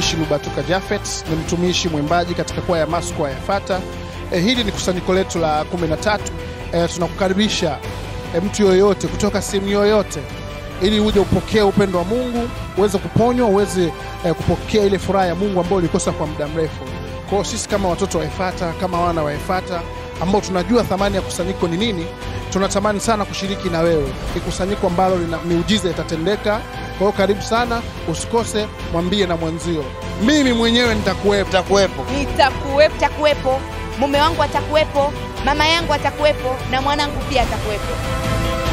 mtumishi Lubatuka Jafet, ni mtumishi mwimbaji katika kwaya ya Maskwaya ya Fata. E, hili ni kusanyiko letu la 13. E, tunakukaribisha e, mtu yoyote kutoka sehemu yoyote ili uje upokee upendo wa Mungu, uweze kuponywa, uweze eh, kupokea ile furaha ya Mungu ambayo ulikosa kwa muda mrefu. Kwa hiyo sisi kama watoto wa Efata, kama wana wa Efata ambao tunajua thamani ya kusanyiko ni nini, tunatamani sana kushiriki na wewe. Ni kusanyiko ambalo lina miujiza itatendeka. Kwa hiyo karibu sana, usikose, mwambie na mwenzio, mimi mwenyewe nitakuwepo. Utakuwepo. nitakuwepo, takuwepo, mume wangu atakuwepo, mama yangu atakuwepo na mwanangu pia atakuwepo.